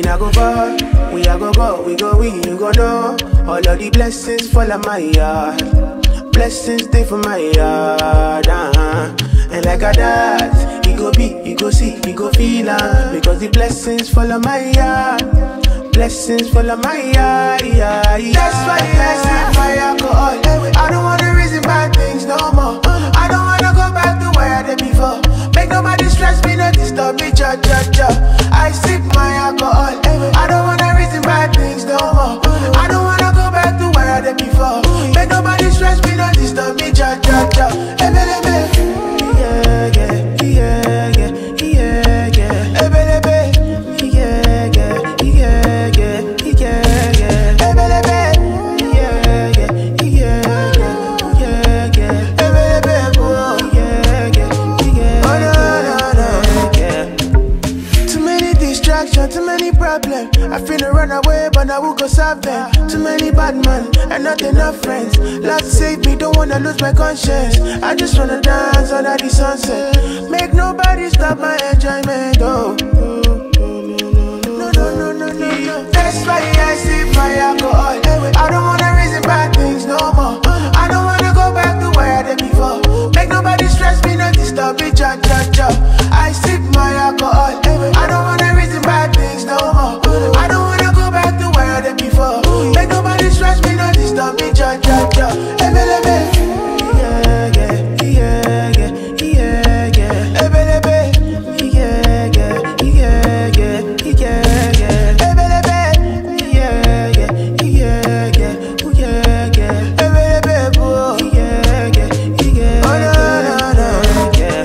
we not go far. We are go go, we go we, you go know. All of the blessings fall on my yard. Blessings stay for my yard. Uh-huh. And like a that, you go be, you go see, you go feel am. Because the blessings fall on my yard. Blessings fall on my yard. Yeah, yeah. That's why I sip my alcohol. I don't wanna reason bad things no more. I don't wanna go back to where I did before. Make nobody stress me, no disturb me, cha cha cha. I sip my alcohol. I don't wanna reason bad things no more. I don't wanna go back to where I did before. Make nobody stress me, no disturb me, cha cha cha. Ebelebe. Yeah, yeah, yeah, yeah, yeah, yeah. Ebelebe. Yeah, yeah, yeah, yeah, yeah, yeah. Ebelebe. Yeah, yeah, yeah, yeah, yeah, yeah. Ebelebe, oh. Yeah, yeah, yeah. Oh, no, no, no, yeah. Too many distractions, too many problems. I finna run away, but I will go solve them. Too many bad men and not enough friends. Love save me, don't wanna lose my conscience. I just wanna dance under the sunset. Make nobody stop my enjoyment. Oh. No, no, no, no, no, no. That's why I sip my alcohol. I don't wanna reason bad things no more. I don't wanna go back to where I did before. Make nobody stress me, no disturb me, cha cha cha. I sip my alcohol. I don't wanna reason bad things no more. I don't wanna go back to where I did before. Make nobody stress me, no disturb me, cha cha cha. Ebelebe. Yeah, yeah, yeah, yeah, yeah, yeah. Ebelebe. Yeah, yeah, yeah, yeah, yeah, yeah. Ebelebe. Yeah, yeah, yeah, yeah, yeah, yeah. Ebelebe, oh. Yeah, yeah, yeah, oh, no, no, no, yeah.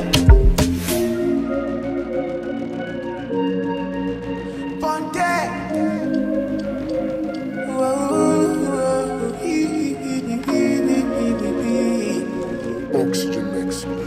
Ponte. Oxygen mix.